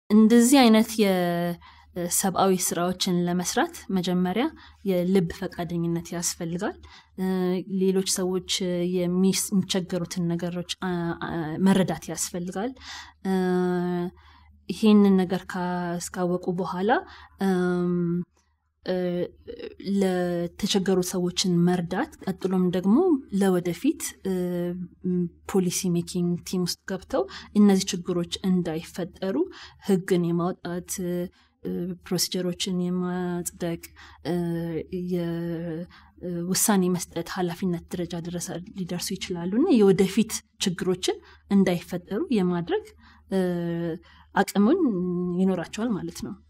እንደዚህ አይነት የሰብአዊ ስራዎችን ለመስራት መጀመሪያ የልብ ፈቃደኝነት ያስፈልጋል። ሌሎች ሰዎች የሚቸገሩትን ነገሮች መረዳት ያስፈልጋል። ይሄንን ነገር ካስካወቁ በኋላ ለተቸገሩ ሰዎችን መርዳት ቀጥሎም ደግሞ ለወደፊት ፖሊሲ ሜኪንግ ቲም ውስጥ ገብተው እነዚህ ችግሮች እንዳይፈጠሩ ህግን የማውጣት ፕሮሲጀሮችን የማጽደቅ የውሳኔ መስጠት ኃላፊነት ደረጃ ድረስ ሊደርሱ ይችላሉ እና የወደፊት ችግሮችን እንዳይፈጠሩ የማድረግ አቅሙን ይኖራቸዋል ማለት ነው